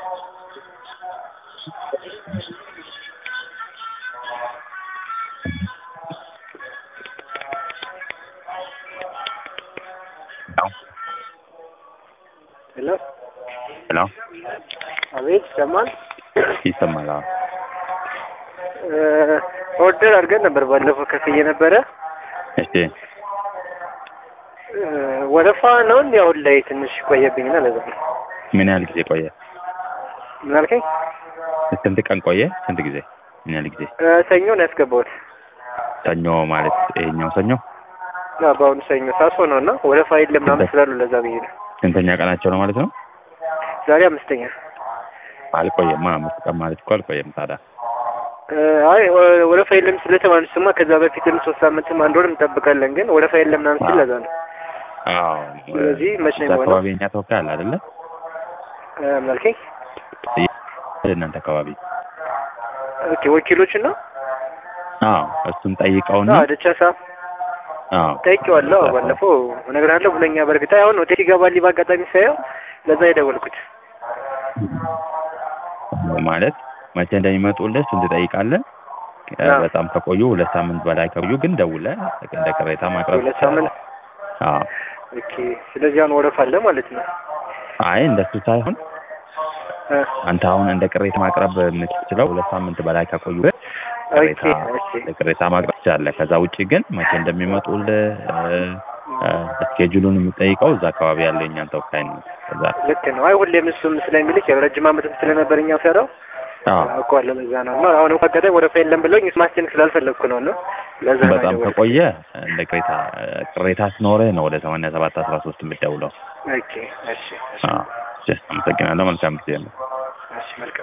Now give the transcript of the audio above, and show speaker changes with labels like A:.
A: ሄሎ
B: ሄሎ
A: አቤት ይሰማል?
B: ይሰማል? አዎ።
A: ኦርደር አድርገን ነበር ባለፈው ከፍዬ ነበረ።
B: እሺ
A: ወረፋ ነው እንዲ አሁን ላይ ትንሽ ቆየብኝና ለዛ ነው።
B: ምን ያህል ጊዜ ቆየ?
A: ምን አልከኝ?
B: ስንት ቀን ቆየ? ስንት ጊዜ? ምን ያህል ጊዜ?
A: ሰኞ ነው ያስገባሁት።
B: ሰኞ ማለት ይሄኛው ሰኞ
A: አዎ፣ በአሁኑ ሰኞ ሳሶ ነው እና ወረፋ የለም ምናምን ስላሉ ለዛ ብዬ ነው።
B: ስንተኛ ቀናቸው ነው ማለት ነው?
A: ዛሬ አምስተኛ።
B: አልቆየማ። አምስት ቀን ማለት እኮ አልቆየም ታዲያ።
A: አይ ወረፋ የለም ስለተባሉ ስማ ከዛ በፊትም ሶስት ሳምንትም አንድ ወርም እንጠብቃለን፣ ግን ወረፋ የለም ምናምን ሲል ለዛ ነው።
B: አዎ።
A: ስለዚህ መቼ ነው
B: እዛ
A: የሆነው?
B: አካባቢ የኛ ተወካይ አለ አይደለ?
A: ምን አልከኝ?
B: እናንተ አካባቢ
A: ኦኬ ወኪሎችን ነው
B: አዎ። እሱን ጠይቀውና
A: አዎ ደቻሳ
B: አዎ
A: ጠይቄዋለሁ። ባለፈው እነግርሃለሁ ብለኛ። በእርግጥ አሁን ሆቴል ይገባል በአጋጣሚ ሳየው ለዛ የደወልኩት።
B: ማለት መቼ እንደሚመጡልህ እሱን ትጠይቃለህ።
A: አዎ።
B: በጣም ከቆዩ ሁለት ሳምንት በላይ ከቆዩ ግን ደውለህ እንደ ቅሬታ ማቅረብ
A: ሁለት ሳምንት
B: አዎ።
A: ኦኬ። ስለዚህ አሁን ወረፋ አለ ማለት ነው።
B: አይ እንደሱ ሳይሆን
A: እ
B: አንተ አሁን እንደ ቅሬታ ማቅረብ የምትችለው ሁለት ሳምንት በላይ ከቆዩ ግን ቅሬታ
A: ኦኬ፣ እሺ።
B: ቅሬታ ማቅረብ ትችላለህ። ከዛ ውጭ ግን መቼ እንደሚመጡልህ ስኬጁሉን የምጠይቀው እዛ አካባቢ ያለው የእኛን ተወካይ ነው። ከዛ
A: ልክ ነው። አይ ሁሌም እሱም ስለሚልክ ያው ረጅም ዓመትም ስለነበር እኛ ሰራው
B: አዎ
A: አውቀዋለሁ። ለዛ ነው እና አሁን እንኳን አጋጣሚ ወረፋ የለም ብለውኝ እሱ ማስጨነቅ ስላልፈለግኩ ነው ነው ለዛ ነው
B: በጣም
A: የደወልኩት።
B: ከቆየ እንደ ቅሬታ ቅሬታ ሲኖርህ ነው ወደ ሰማንያ ሰባት አስራ ሶስት የምትደውለው።
A: ኦኬ፣ እሺ፣ እሺ፣
B: አዎ። እሺ፣ አመሰግናለሁ። መልካም ጊዜ ነው።
A: እሺ፣ መልካም